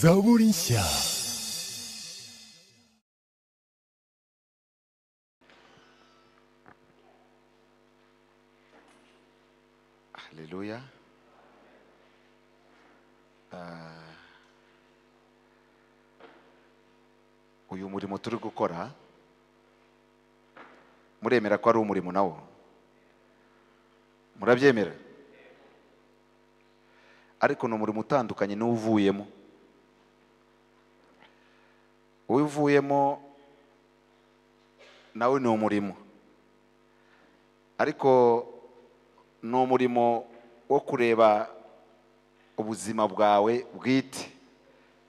Zaborinsia. Hallelujah. Ah, uyu murimo turi gukora muremera ko ari umurimo nawo murabyemera ariko ni umurimo utandukanye n'uwuvuyemo uwuvuyemo nawe ni umurimo ariko ni umurimo wo kureba ubuzima bwawe bwite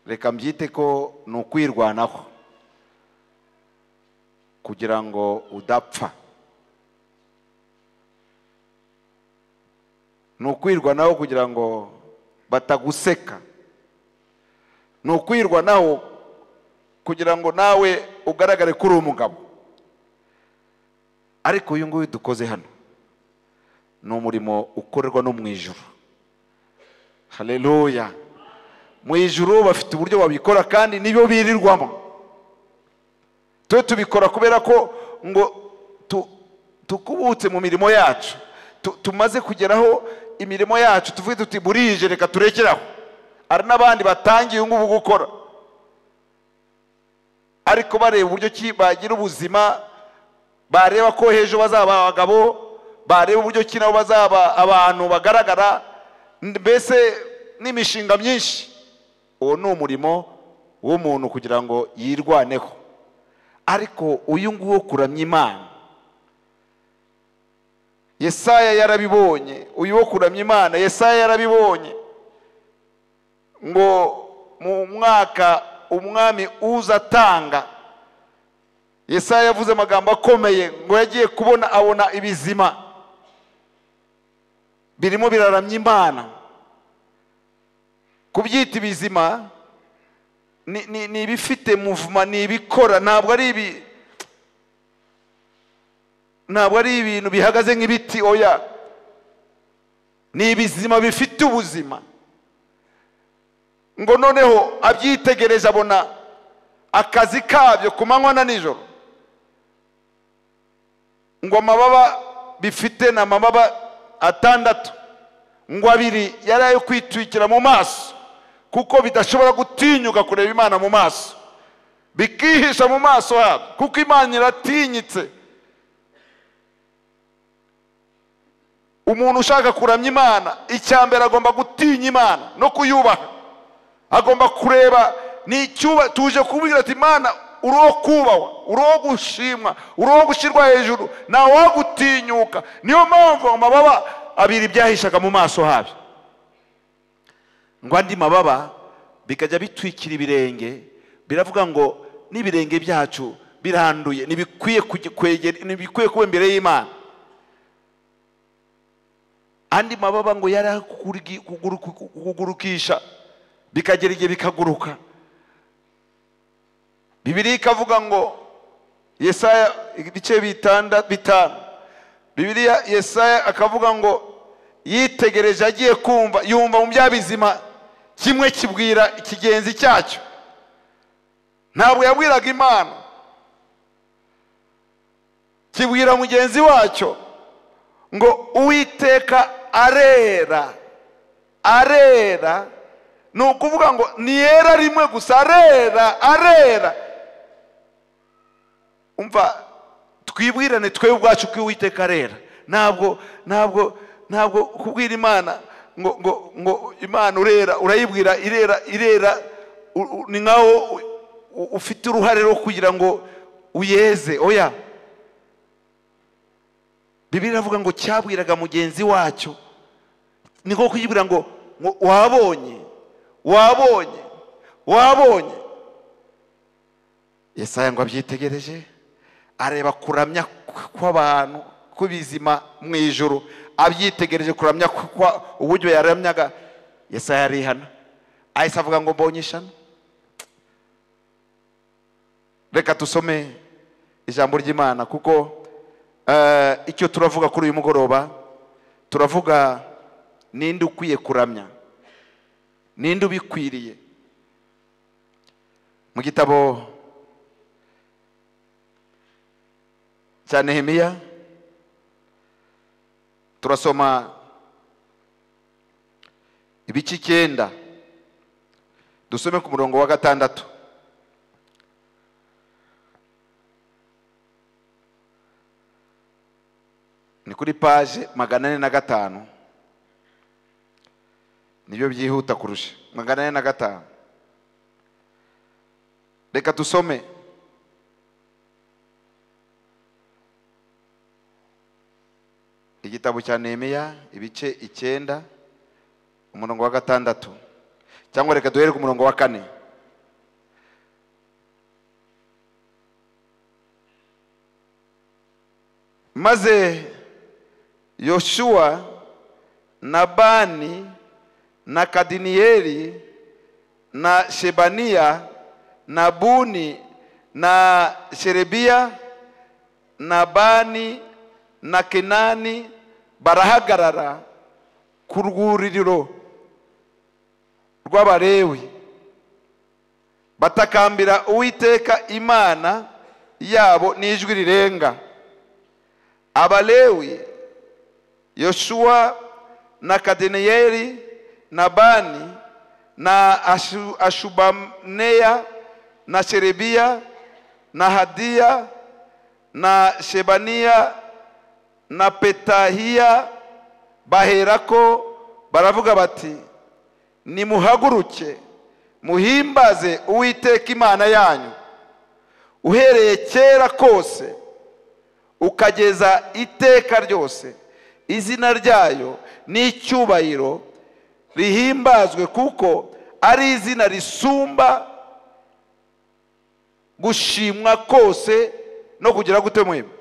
reka mbyite ko ni ukwirwanaho kugira ngo udapfa ni ukwirwanaho kugira ngo bataguseka ni ukwirwanaho kugira ngo nawe ugaragare ko uri umugabo ariko uyu nguyu dukoze hano ni umurimo ukorerwa no mu ijuru haleluya mu ijuru bafite uburyo babikora kandi nibyo birirwamo twe tubikora kubera ko ngo tu- tukubutse mu mirimo yacu Tu- tumaze kugeraho imirimo yacu tuvuge tuti burije reka turekeraho hari n'abandi batangiye ubu ngubu gukora ariko bareba uburyo ki bagira ubuzima bareba ko hejuru bazaba abagabo bareba uburyo ki nabo bazaba abantu bagaragara mbese n'imishinga myinshi uwo ni umurimo w'umuntu kugira ngo yirwaneho ariko uyu nguwo kuramya imana yesaya yarabibonye uyu wo kuramya imana yesaya yarabibonye ngo mu mwaka umwami uzatanga yesaya yavuze amagambo akomeye ngo yagiye kubona abona ibizima birimo biraramya imana kubyita ibizima ni- ni ni ibifite muvuma ni ibikora ntabwo ari ibi ntabwo ari ibintu bihagaze nk'ibiti oya ni ibizima bifite ubuzima ngo noneho abyitegereje abona akazi kabyo ku manywa na nijoro ngo amababa bifite ni amababa atandatu ngo abiri yari ayo kwitwikira mu maso kuko bidashobora gutinyuka kureba imana mu maso bikihisha mu maso habo kuko imana iratinyitse umuntu ushaka kuramya imana icya mbere agomba gutinya imana no kuyubaha agomba kureba ni icyuba tuje kubwira ati imana uri uwo kubahwa uri uwo gushimwa uri uwo gushyirwa hejuru ntawe wo gutinyuka niyo mpamvu amababa abiri byahishaga mu maso habi ngo andi mababa bikajya bitwikira ibirenge biravuga ngo n'ibirenge byacu biranduye ntibikwiye kujya- kwegera- ntibikwiye kuba imbere y'imana andi mababa ngo yari akuguruki- kuguruki- kugurukisha bikagera igihe bikaguruka bibiri ikavuga ngo yesaya ibice bitanda bitanu bibiriya yesaya akavuga ngo yitegereje agiye kumva yumva mu bya bizima kimwe kibwira ikigenzi cyacyo ntabwo yabwiraga imana kibwira mugenzi wacyo ngo uwiteka arera arera ni ukuvuga ngo niyera rimwe gusa arera arera umva twibwirane twebwe ubwacu ko uwiteka arera ntabwo ntabwo ntabwo kubwira imana ngo ngo ngo imana urera urayibwira irera irera u- u- ni nkaho u- u- ufite uruhare rwo kugira ngo uyeze oya bibiri iravuga ngo cyabwiraga mugenzi wacyo ni nko kuyibwira ngo ngo wabonye wabonye wabonye yesaya ngo abyitegereje areba kuramya kw- kw'abantu kw'ibizima mu ijoro abyitegereje kuramya kw- kwa uburyo yaramyaga yesaya arihana ahise avuga ngo mbonye ishami reka dusome ijambo ry'imana kuko eh, icyo turavuga kuri uyu mugoroba turavuga ninde ukwiye kuramya ninde ubikwiriye mu gitabo cya nehemiya turasoma ibice icyenda dusome ku murongo wa gatandatu ni kuri paje magana ane na gatanu nibyo byihuta kurusha magana ane na gatanu reka dusome igitabo cya nehemiya ibice icyenda umurongo wa gatandatu cyangwa reka duhere ku murongo wa kane maze yoshuwa na bani na kadiniyeli na shebaniya na buni na sherebiya na bani na kenani barahagarara ku rwuririro rw'abalewi batakambira uwiteka imana yabo n'ijwi rirenga abalewi yoshuwa na kadeniyeli na bani na Ashu- ashubaneya na sherebiya na hadiya na shebaniya na petahiya baherako baravuga bati nimuhaguruke muhimbaze uwiteka imana yanyu uhereye kera kose ukageza iteka ryose izina ryayo n'icyubahiro rihimbazwe kuko ari izina risumba gushimwa kose no kugira gute mwebwe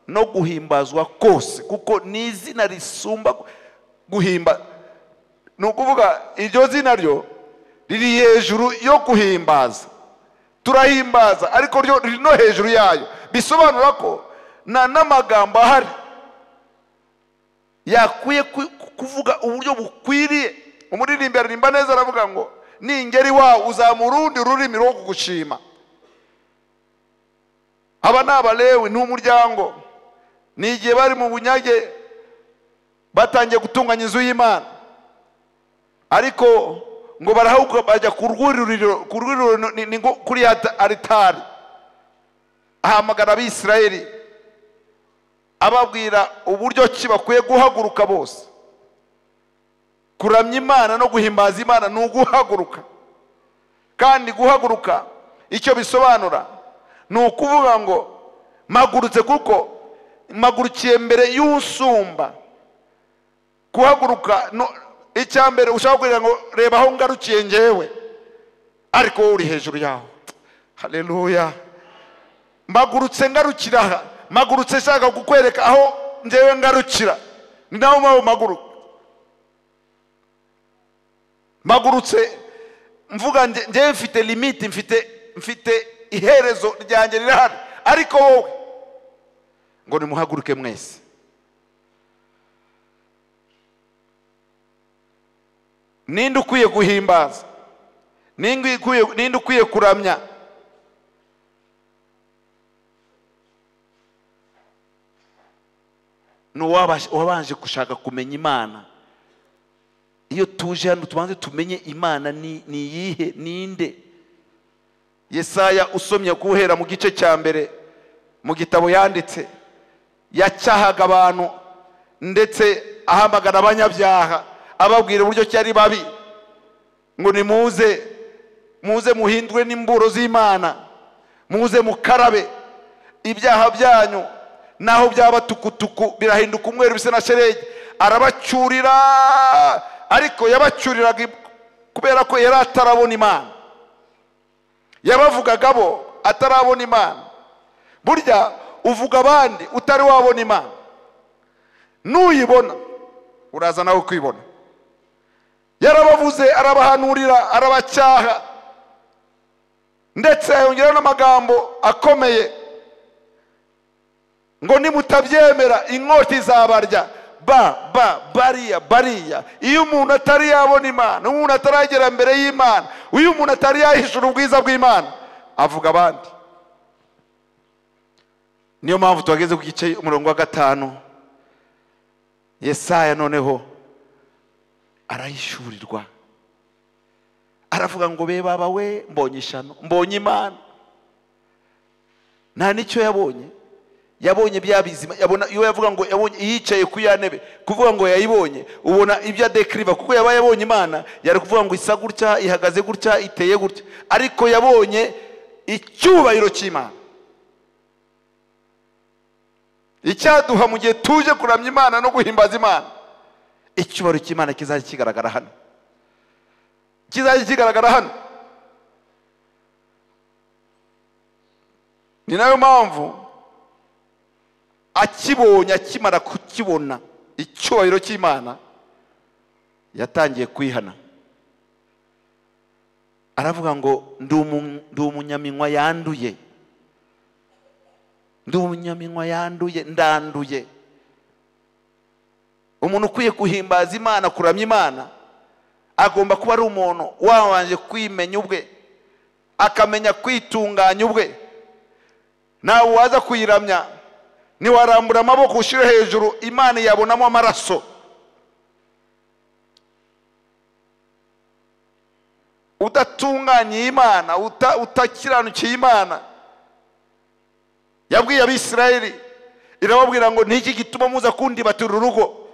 no guhimbazwa kose kuko ni izina risumba guhimba ni ukuvuga iryo zina ryo riri hejuru yo guhimbaza turahimbaza ariko ryo riri no hejuru yayo bisobanura ko nta n'amagambo ahari yakwiye ku- kuvuga uburyo bukwiriye umuririmbyi aririmba neza aravuga ngo ningeri wawe uzamura urundi rurimi rwo kugushima aba ni abalewi ni umuryango ni igihe bari mu bunyage batangiye gutunganya inzu y'imana ariko ngo barahaguruka bajya ku rwuririro ku rwuririro ni- ni ngo kuri ya ta- aritari ahamagara abisirayeli ababwira uburyo ki bakwiye guhaguruka bose kuramya imana no guhimbaza imana ni uguhaguruka kandi guhaguruka icyo bisobanura ni ukuvuga ngo mpagurutse kuko mpagurukiye mbere y'usumba guhaguruka no- icya mbere ushaka kugira ngo reba aho ngarukiye ngewe ariko wowe uri hejuru yaho haleluya mpagurutse ngarukira aha mpagurutse nshaka kukwereka aho ngewe ngarukira ni naho mpamvu mpaguruka mpagurutse mvuga nge- ngewe mfite limiti mfite mfite iherezo ryanjye rirahari ariko wowe ngo nimuhaguruke mwese ninde ukwiye guhimbaza ninde ukwiye ninde ukwiye kuramya ni uwabashe- uwabanje gushaka kumenya imana iyo tuje hano tubanze tumenye imana ni ni iyihe ninde yesaya usomye kuhera mu gice cya mbere mu gitabo yanditse yacyahaga abantu ndetse ahamagara abanyabyaha ababwira uburyo ki ari babi ngo nimuze muze muhindwe n'imburo z'imana muze mukarabe ibyaha byanyu naho byaba tukutuku birahinduka umweru bisa na sheregi arabacyurira ariko yabacyuriraga kubera ko yari atarabona imana yabavugaga bo atarabona imana burya uvuga abandi utari wabona imana n'uyibona uraza nawe kwibona yarabavuze arabahanurira arabacyaha ndetse yongeraho n'amagambo akomeye ngo nimutabyemera inkota izabarya ba ba bariya bariya iyo umuntu atari yabona imana umuntu ataragera mbere y'imana iyo umuntu atari yahishura ubwiza bw'imana avuga abandi niyo mpamvu tuhageze ku gice umurongo wa gatanu yesaya noneho arahishurirwa aravuga ngo be baba we mbonye ishano mbonye imana nta n'icyo yabonye yabonye bya bizima yabona iyo yavuga ngo yabonye yicaye ku ya ntebe kuvuga ngo yayibonye ubona ibyo adekiriva kuko yaba yabonye imana yari kuvuga ngo isa gutya ihagaze gutya iteye gutya ariko yabonye icyubahiro cy'imana icyaduha mu gihe tuje kuramya imana no guhimbaza imana icyubahiro cy'imana kizajya kigaragara hano kizajya kigaragara hano ni nayo mpamvu akibonye akimara kukibona icyubahiro cy'imana yatangiye kwihana aravuga ngo "Ndi umu- ndi umunyaminywa yanduye ndi umunyaminywa yanduye ndanduye umuntu ukwiye guhimbaza imana kuramya imana agomba kuba ari umuntu wabanje kwimenya ubwe akamenya kwitunganya ubwe ntawe waza kuyiramya ntiwarambura amaboko ushyire hejuru imana yabonamo amaraso udatunganiye imana uta- utakiranukiye imana yabwiye abisirayeli irababwira ngo niki gituma muza kundibatira urugo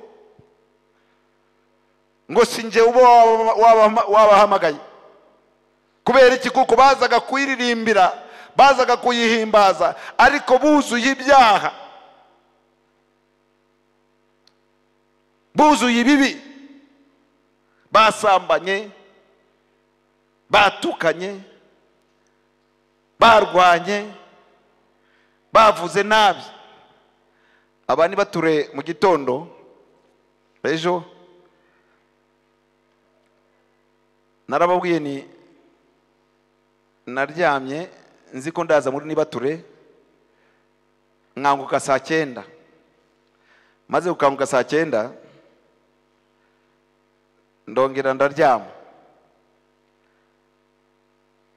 ngo si njye uba wabama- wabama- wabahamagaye kubera iki kuko bazaga kuyiririmbira bazaga kuyihimbaza ariko buzuye ibyaha buzuye ibibi basambanye batukanye barwanye bavuze nabi aba ni bature mu gitondo ejo narababwiye ni naryamye nzi ko ndaza muri nibature nkanguka saa cyenda maze gukanguka saa cyenda ndongera ndaryama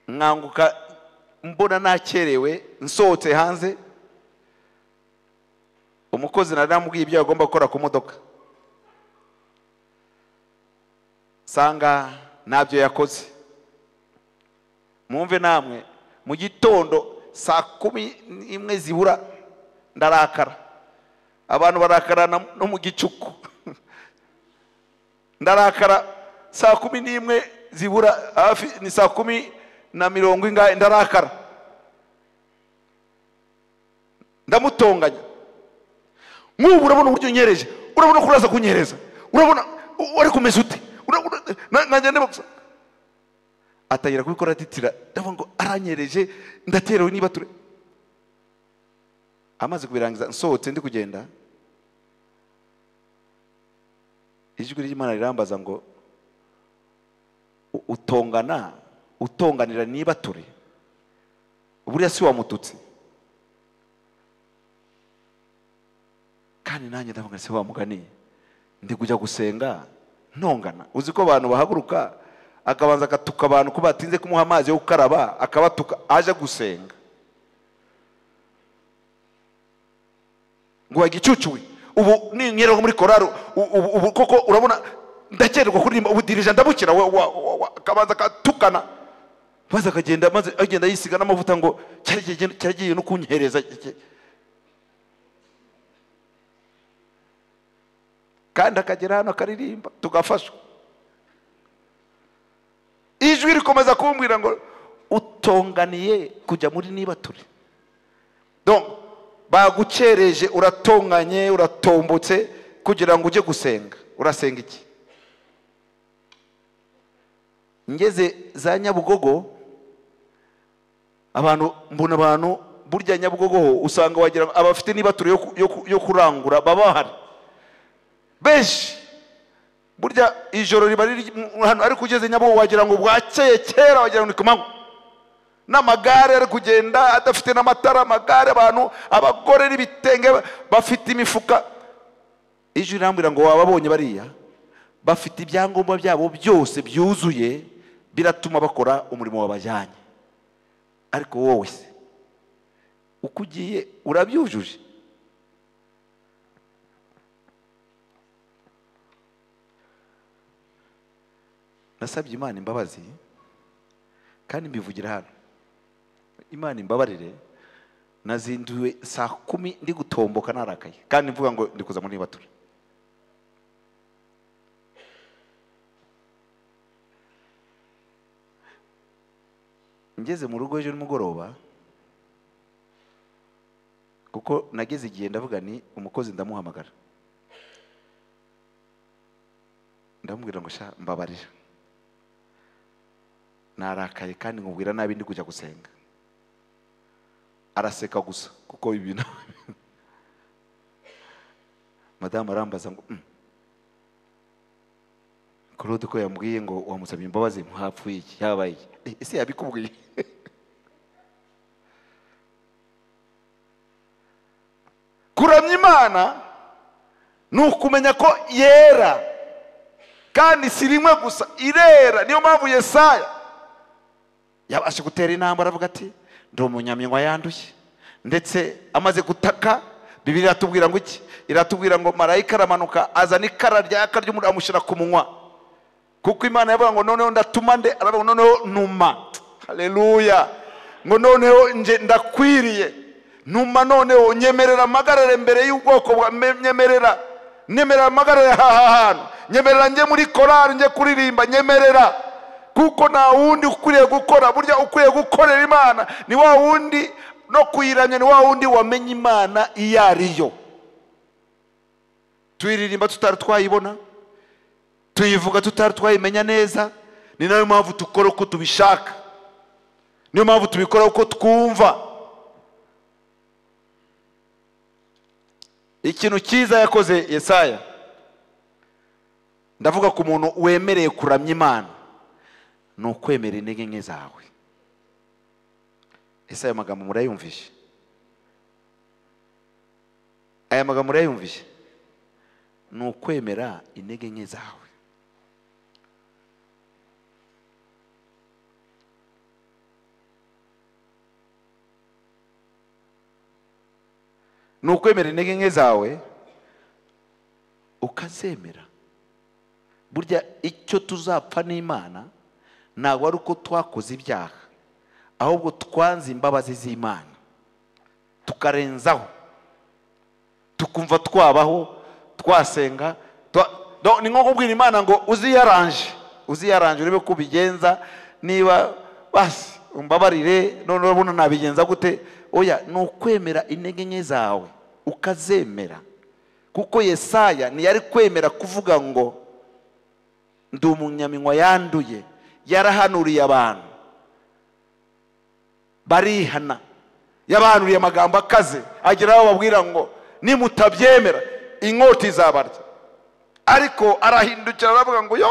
nkanguka mbona nakerewe nsohotse hanze umukozi nari namubwiye ibyo agomba gukora ku modoka sanga ntabyo yakoze mwumve namwe mu gitondo saa kumi n'imwe zibura ndarakara abantu barakarana no mu gicuku ndarakara saa kumi n'imwe zibura hafi ni saa kumi na mirongo ingahe ndarakara ndamutonganya nk'ubu urabona uburyo unyereje urabona ko uraza kunyereza urabona u- wari kumeze ute Urabona- na- nanjye ndimo gusa atangira kubikora atitira ndavuga ngo aranyereje ndaterewe niba ture amaze kubirangiza nsohotse ndi kugenda ijwi ry'imana rirambaza ngo "U- utongana utonganira niba ture buriya si wamututse kandi nanjye ndavuga se wamuganiye ndi kujya gusenga ntongana uzi ko abantu bahaguruka akabanza agatuka abantu ko batinze kumuha amazi yo gukaraba akabatuka aje gusenga ngo wagicucuwe ubu ninkera muri korari u- ubu ubu koko urabona ndakererwa kuririmba ubu dirija ndabukira wa- wa- wa- wa- akabanza akatukana maze akagenda maze agenda yisiga n'amavuta ngo cyari kigiye- cyari kigiye no kunkereza kandi akagera hano akaririmba tugafashwa ijwi rikomeza kumbwira ngo utonganiye kujya muri niba turi donc bagucereje uratonganye uratombotse kugira ngo ujye gusenga urasenga iki ngeze za nyabugogo abantu mbona abantu burya nyabugogo ho usanga wagira ngo abafite niba turi yo ku- yo ku- yo kurangura baba bahari benshi burya ijoro riba riri mu- hano ariko ugeze nyabugogo wagira ngo bwakeye kera wagira ngo ni ku manywa n'amagare ari kugenda adafite n'amatara amagare abantu abagore n'ibitenge bafite imifuka ijwi rirambwira ngo wababonye bariya bafite ibyangombwa byabo byose byuzuye biratuma bakora umurimo wabajyanye ariko wowe se uko ugiye urabyujuje nasabye imana imbabazi kandi mbivugira hano imana imbabarire nazinduwe saa kumi ndi gutomboka narakaye kandi mvuga ngo ndi kuza muri batura ngeze mu rugo ejo nimugoroba kuko nageze igihe ndavuga ni umukozi ndamuhamagara ndamubwira ngo sha mbabarira narakaye kandi nkubwira nabi ndi kujya gusenga araseka gusa kuko ibintu madamu arambaza ngo "Mm, claude ko yambwiye ngo wamusabye imbabazi ntapfuye iki yabaye iki Eh, ese yabikubwiye kuramya imana ni ukumenya ko yera kandi si rimwe gusa irera niyo mpamvu yesaya yabasha gutera intambara aravuga ati ndi umunyaminywa yanduye ndetse amaze gutaka bibiri iratubwira ngo iki iratubwira ngo marayika aramanuka azana ikara ryaka ry'umuriro amushyira ku munwa kuko imana yavuga ngo noneho ndatuma nde aravuga ngo noneho numa haleluya ngo noneho nje ndakwiriye numa noneho nyemerera amagarare mbere y'ubwoko bwa me- nyemerera nyemerera amagarare aha hantu nyemerera njye muri korari njye kuririmba nyemerera kuko nta wundi ukwiriye gukora burya ukwiye gukorera imana ni wa wundi no kuyiramya ni wa wundi wamenya imana iyo ari yo tuyiririmba tutari twayibona tuyivuga tutari twayimenya neza ni nayo mpamvu dukora uko tubishaka niyo mpamvu tubikora uko twumva ikintu cyiza yakoze yesaya ndavuga ku muntu wemereye kuramya imana ni ukwemera intege nke zawe ese ayo magambo murayumvishe aya magambo murayumvishe ni ukwemera intege nke zawe ni ukwemera intege nke zawe ukazemera burya icyo tuzapfa n'imana ntabwo ari uko twakoze ibyaha ahubwo twanze imbabazi z'imana tukarenzaho tukumva twabaho twasenga twa- Do- ni nko kubwira imana ngo uziyaranje uziyaranje urebe ko ubigenza niba basi umbabarire none urabona nabigenza gute oya ni ukwemera intege nke zawe ukazemera kuko yesaya ntiyari kwemera kuvuga ngo ndi umunyaminywa yanduye yarahanuriye abantu barihana yabahanuriye amagambo akaze agera aho babwira ngo nimutabyemera inkota izabarya ariko arahindukira aravuga ngo yo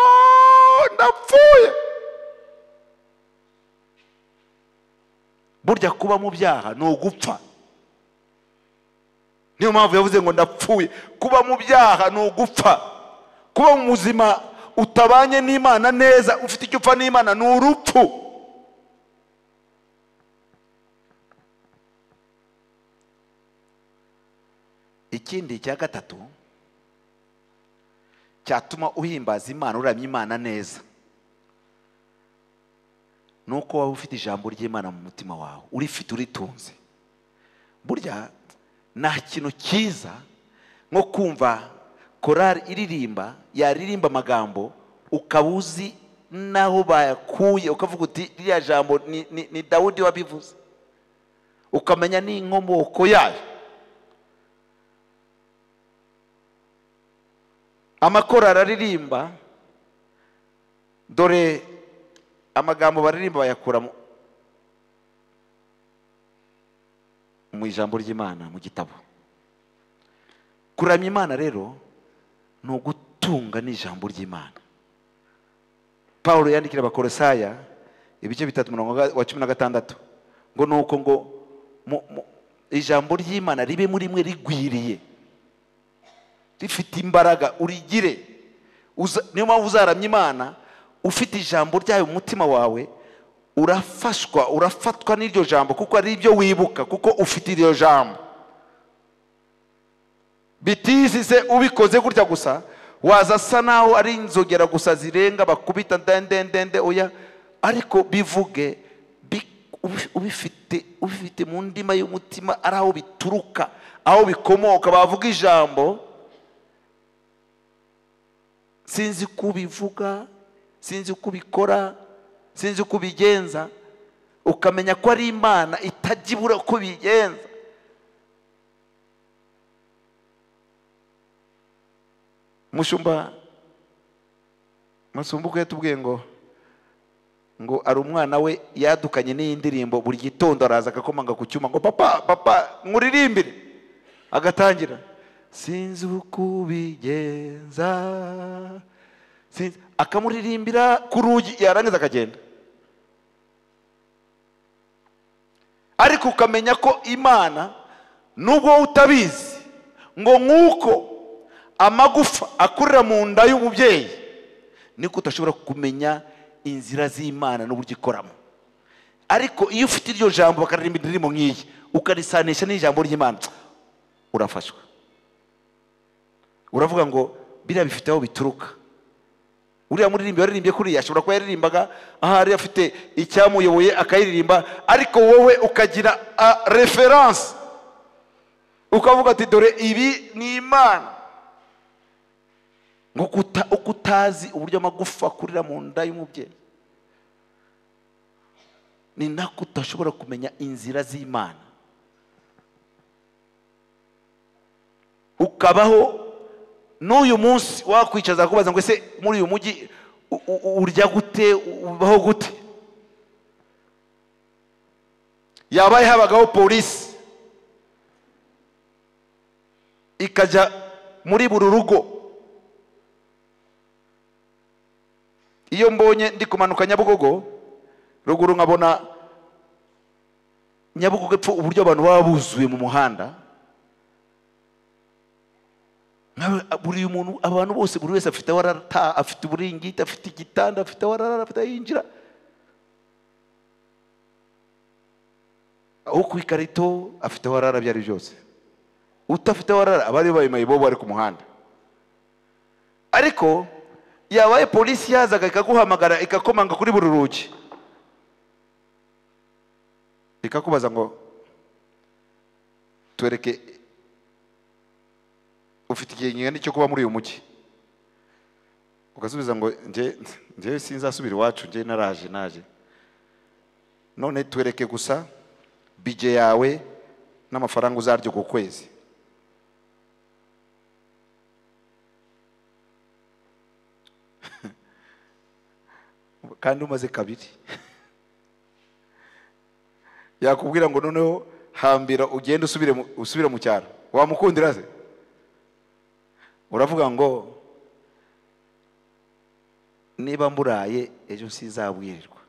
ndapfuye burya kuba mu byaha ni ugupfa niyo mpamvu yavuze ngo ndapfuye kuba mu byaha ni ugupfa kuba mu buzima utabanye n'imana neza ufite icyo upfa n'imana ni urupfu ikindi cya gatatu cyatuma uhimbaza imana uramya imana neza ni uko waba ufite ijambo ry'imana mu mutima wawe urifite uritunze burya nta kintu cyiza nko kumva korari iririmba yaririmba amagambo ukaba uzi n'aho bayakuye ukavuga uti ririya jambo ni, ni, ni dawudi wabivuze ukamenya n'inkomoko yayo amakorari araririmba dore amagambo baririmba bayakura mu- mu ijambo ry'imana mu gitabo kuramya imana rero ni ugutunga n'ijambo ry'imana pawulo yandikira abakorosaya ibice bitatu murongo wa cumi na gatandatu ngo ni uko ngo mu- mu- ijambo ry'imana ribe muri mwe rigwiriye rifite imbaraga urigire Uza- niyo mpamvu uzaramya imana ufite ijambo ryayo mu mutima wawe urafashwa urafatwa n'iryo jambo kuko ari ibyo wibuka kuko ufite iryo jambo bitizize ubikoze gutya gusa waza asa naho ari inzogera gusa zirenga bakubita ndendendende oya ariko bivuge bi- ubi- ubifite ubifite mu ndima y'umutima ari aho bituruka aho bikomoka bavuga ijambo sinzi uko ubivuga sinzi uko ubikora sinzi uko ubigenza ukamenya ko ari imana itajya ibura uko ibigenza umushumba masumbuko yatubwiye ngo ngo ari umwana we yadukanye n'iyi ndirimbo buri gitondo araza agakomanga ku cyuma ngo papa papa nkuririmbire agatangira sinzi uko ubigenza sinzi-" akamuririmbira ku rugi yarangiza akagenda ariko ukamenya ko imana nubwo wowe utabizi ngo nk'uko amagufa akurira mu nda y'umubyeyi niko udashobora kumenya inzira z'imana n'uburyo ikoramo ariko iyo ufite iryo jambo bakaririmba indirimbo nk'iyi ukarisanisha n'ijambo ry'imana urafashwa uravuga ngo biriya bifite aho bituruka uriya muririmbi waririmbye kuriya ashobora kuba yaririmbaga ahari afite icyamuyoboye akayiririmba ariko wowe ukagira referanse ukavuga ati dore ibi ni imana ngo kuta- uko utazi uburyo amagufa akurira mu nda y'umubyeyi ni nako utashobora kumenya inzira z'imana ukabaho n'uyu munsi wakwicaza kubaza ngo ese muri uyu mujyi u- u- urya gute ubaho gute yabaye habagaho polisi ikajya muri buri rugo iyo mbonye ndi kumanuka nyabugogo ruguru nkabona nyabugogo epfo uburyo abantu baba buzuye mu muhanda Nka- buri muntu abantu bose buri wese afite aho arata afite uburingiti afite igitanda afite aho arara afite aho yinjira aho ku ikarito afite aho arara ibyo ari byose utafite aho arara abari bayimaye bo bari ku muhanda ariko yabaye polisi yazaga ikaguhamagara ikakomanga kuri buri rugi ikakubaza ngo twereke ufite igihe kingana iki cyo kuba muri uyu mujyi ugasubiza ngo nge ngewe sinzasubira iwacu ngewe naraje naje none twereke gusa bije yawe n'amafaranga uzarya ku kwezi kandi umaze kabiri yakubwira ngo noneho hambira ugende usubire mu- usubire mu cyaro wamukundira se uravuga ngo niba mburaye ejo sizabwirirwa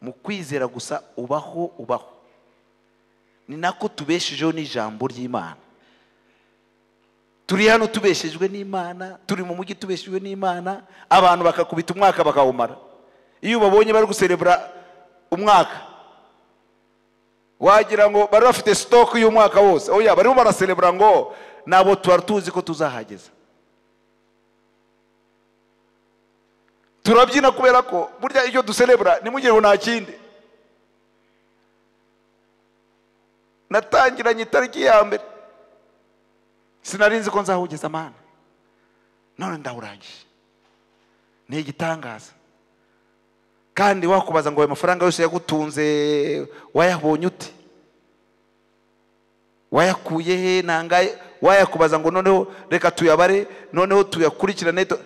mu kwizera gusa ubaho ubaho ni nako tubeshejeho n'ijambo ry'imana turi hano tubeshejwe n'imana turi mu mujyi tubeshejwe n'imana abantu bakakubita umwaka bakawumara iyo ubabonye bari guserebura umwaka wagira ngo bari bafite sitoke y'umwaka wose oya barimo baraserebura ngo nabo tuba tuzi ko tuzahageza turabyina kubera ko burya iyo duserebura ntimugire ngo nta kindi natangiranye itariki ya mbere sinari nzi ko nzahugeza amana none ndawurangije ni igitangaza kandi wakubaza ngo ayo mafaranga yose yagutunze wayabonye ute wayakuye he nangaye wayakubaza ngo noneho reka tuyabare noneho tuyakurikirane tu-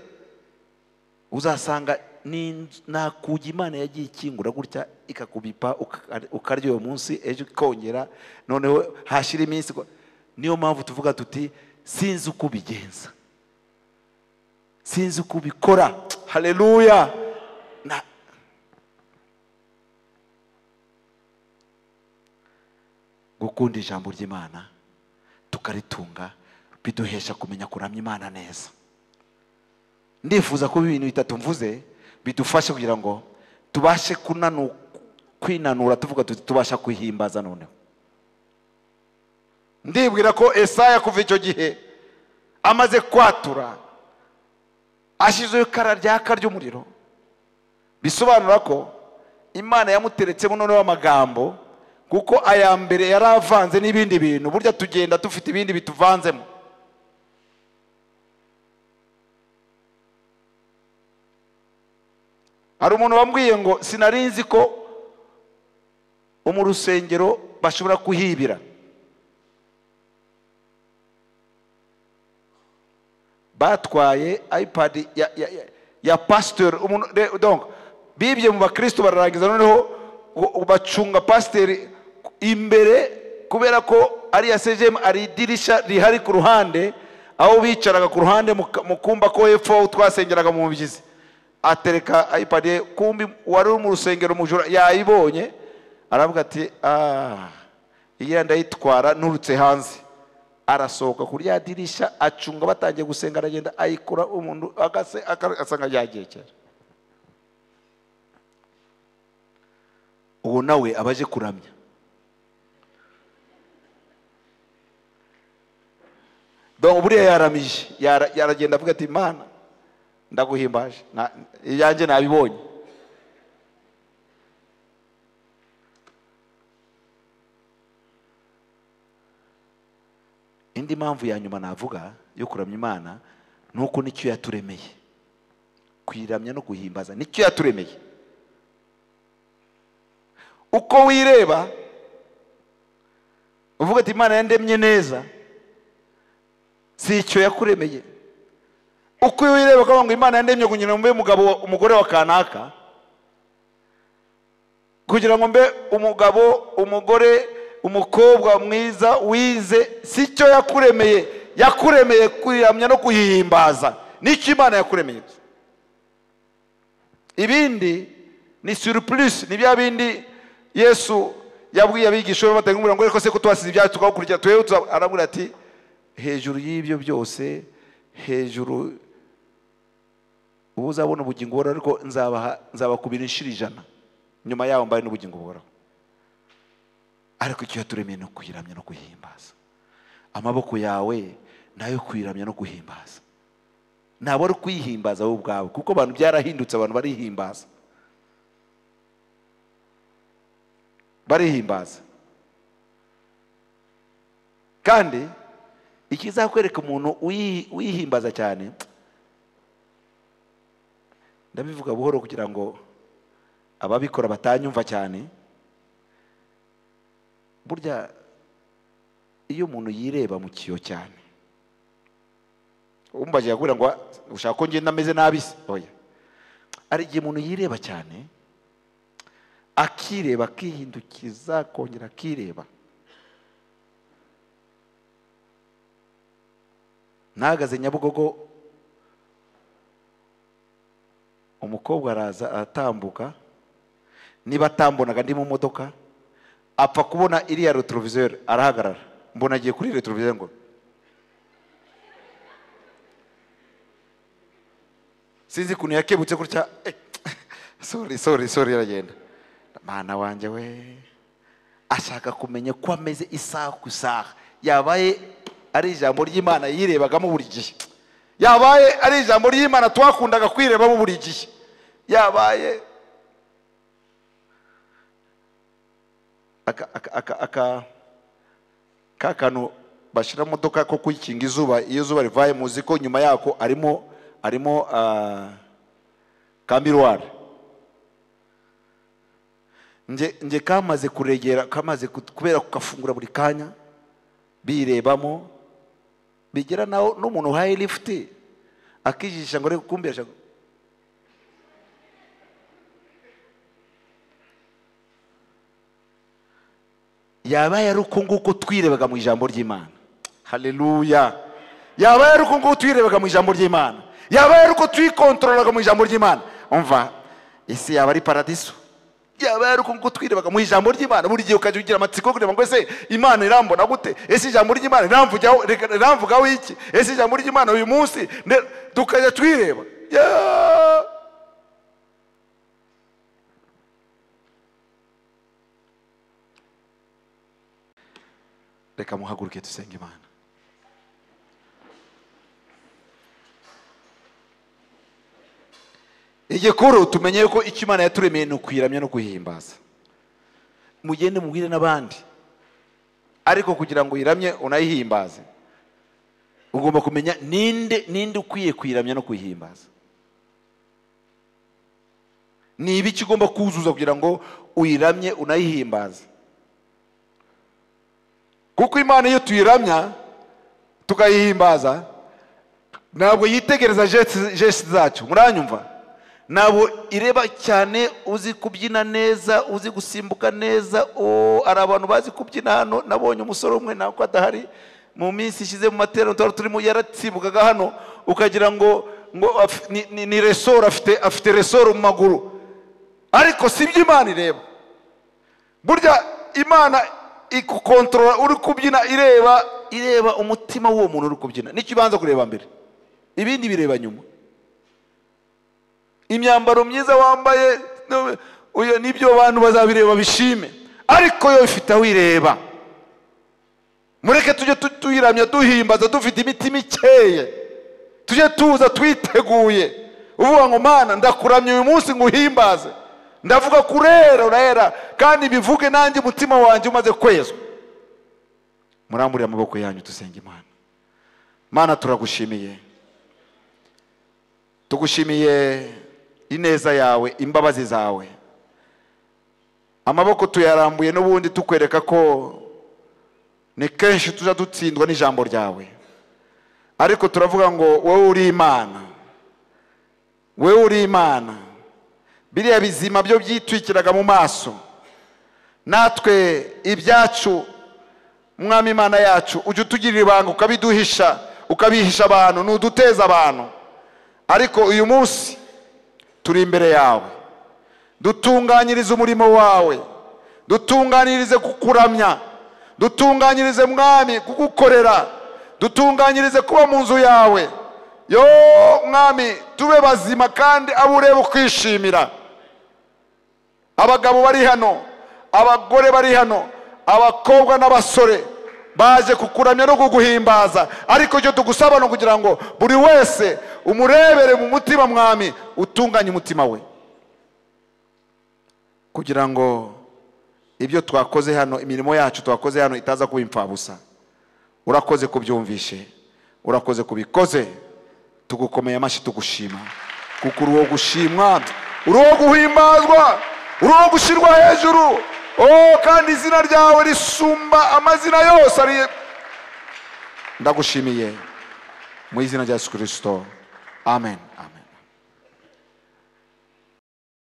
uzasanga ni nakugi imana yagiye ikingura gutya ikakubipa uka- ukarya uwo munsi ejo ikongera noneho hashira iminsi ko- niyo mpamvu tuvuga tuti sinzi uko ubigenza sinzi uko ubikora haleluya Na- gukunda ijambo ry'imana tukaritunga biduhesha kumenya kuramya imana neza ndifuza ko ibintu bitatu mvuze bidufashe kugira ngo tubashe kunanu- kwinanura tuvuga tuti tubasha kwihimbaza noneho ndibwira ko esaya kuva icyo gihe amaze kwatura ashyizeho ikara ryaka ry'umuriro bisobanura ko imana yamuteretsemo noneho amagambo kuko aya mbere yari avanze n'ibindi bintu burya tugenda dufite ibindi bituvanzemo hari umuntu wambwiye ngo sinari nzi ko bo mu rusengero bashobora kuhibira batwaye ipad ya, ya, ya, ya pasiteri umuntu re- donc bibye mu bakristo bararangiza noneho u- u- bacunga pasiteri imbere kubera ko ari iya sejemu ari idirishya rihari ku ruhande aho bicaraga ku ruhande mu ka- mu kumba ko hepfo twasengeraga mu mubyizi atereka ipad ye kumbi wari uri mu rusengero mujura yayibonye aravuga ati ah iyi ndayitwara nturutse hanze arasohoka kuri rya dirishya acunga batangiye gusenga aragenda ayikura umuntu agase aka- asanga yagiye kera uwo nawe aba aje kuramya donc buriya yaramije Yara- yaragenda avuga ati mana ndaguhimbaje Na- iyanjye nabibonye indi mpamvu ya nyuma navuga yo kuramya imana ni uko nicyo yaturemeye kuyiramya no guhimbaza nicyo yaturemeye uko wireba uvuga ati imana yandemye neza si icyo yakuremeye uko wireba ukavuga ngo imana yandemye kugira ngo mbe umugabo wa- umugore wa kanaka kugira ngo mbe umugabo umugore umukobwa mwiza wize si icyo yakuremeye yakuremeye kuyiramya no kuyihimbaza nicyo imana yakuremeye ibindi ni surplus ni bya bindi yesu yabwiye abigisha be batanga umurongo ariko se ko tubasize ibyacu tukagukurikira tuwe arabwira ati hejuru y'ibyo byose hejuru ubu uzabona ubugingo buhoraho ariko nzabaha nzabakubira inshuro ijana nyuma yaho mbaye n'ubugingo buhoraho ariko icyo yaturemeye ni ukuyiramya no guhimbaza amaboko yawe ni ayo kuyiramya no guhimbaza ntabwo ari ukuyihimbaza wowe ubwawe kuko abantu byarahindutse abantu barihimbaza barihimbaza kandi ikizakwereka umuntu uyi- uyihimbaza cyane ndabivuga buhoro kugira ngo ababikora batanyumva cyane burya iyo umuntu yireba mu kiyo cyane umbaje yakubwira ngo ushaka ko ngenda ameze nabi se oya hari igihe umuntu yireba cyane akireba akihindukiza akongera akireba nahagaze nyabugogo umukobwa araza aratambuka niba atambonaga ndi mu modoka apfa kubona iriya retroviseur arahagarara mbona agiye kuri retroviseur ngo sinzi ukuntu yakebutse gutya eh, sorry sorry sorry aragenda mana wanjye we ashaka kumenya ko ameze isaha ku isaha yabaye ari ijambo ry'imana yirebagamo buri gihe yabaye ari ijambo ry'imana twakundaga kwirebamo buri gihe yabaye aka aka aka aka ka kantu bashyira mu modoka ko kwikinga izuba iyo izuba rivaye muzi ko nyuma yako arimo arimo ah, ka miruwari nge nge kamaze kuregera kamaze kut- kubera kugafungura buri kanya birebamo bigera naho n'umuntu uhaye lifuti akijijisha ngo arebe kumbi yashaka yabaye ari uko nguko twirebaga mu ijambo ry'imana haleluya yabaye ari uko nguko twirebaga mu ijambo ry'imana yabaye ari uko twikontorolaga mu ijambo ry'imana umva isi yaba ari paradiso yaba yari kugutwiriraga mu ijambo ry'imana buri gihe ukajya ugira amatsiko yo kureba ngo ese imana irambona gute ese ijambo ry'imana riramvugaho reka- riramvugaho iki ese ijambo ry'imana uyu munsi ne- tukajya twireba Ya! reka muhaguruke dusenge imana igikuru tumenye ko icyo imana yaturemeye ni ukuyiramya no guhimbaza mugende mubwire n'abandi ariko kugira ngo uyiramye unayihimbaze ugomba kumenya ninde ninde ukwiye kuyiramya no kuyihimbaza ni ibiki ugomba kuzuza kugira ngo uyiramye unayihimbaze kuko imana iyo tuyiramya tukayihimbaza ntabwo yitegereza jeshi zacu muranyumva ntabwo ireba cyane uzi kubyina neza uzi gusimbuka neza o hari abantu bazi kubyina hano nabonye umusore umwe nako adahari mu minsi ishize mu materaniro twari turimo yarasimbukaga hano ukagira ngo ngo af- ni- ni- ni resoro afite afite resoro mu maguru ariko si byo imana ireba burya imana igukontorora uri kubyina ireba ireba umutima w'uwo muntu uri kubyina nicyo ibanza kureba mbere ibindi bireba nyuma imyambaro myiza wambaye no- uyo nibyo abantu bazabireba bishime ariko yo ifite aho ireba mureke tujye tu- tuyiramya duhimbaza dufite imitima ikeye tujye tuza twiteguye uvuga ngo mana ndakuramya uyu munsi ngo uhimbaze ndavuga kurera urahera kandi bivuge nanjye umutima wanjye umaze kwezwa murambure amaboko yanyu dusenge imana mana turagushimiye tugushimiye ineza yawe imbabazi zawe amaboko tuyarambuye n'ubundi tukwereka ko ni kenshi tuza dutsindwa n'ijambo ryawe ariko turavuga ngo wowe uri imana wowe uri imana biriya bizima byo byitwikiraga mu maso natwe ibyacu mwami imana yacu ujya utugirira ibanga ukabiduhisha ukabihisha abantu ntuduteze abantu ariko uyu munsi turi imbere yawe dutunganyirize umurimo wawe dutunganirize kukuramya dutunganyirize mwami kugukorera dutunganyirize kuba mu nzu yawe yo mwami tube bazima kandi abo ureba ukwishimira abagabo bari hano abagore bari hano abakobwa n'abasore baje kukuramya no kuguhimbaza ariko icyo tugusaba ni ukugira ngo buri wese umurebere mu mutima mwami utunganye umutima we kugira ngo ibyo twakoze hano imirimo yacu twakoze hano itaza kuba imfabusa urakoze kubyumvishe urakoze kubikoze tugukomeye amashyi tugushima kuko uri uwo gushimwa uri uwo guhimbazwa uri uwo gushyirwa hejuru oh kandi izina ryawe risumba amazina yose ari ndagushimiye mu izina rya yesu kirisito amen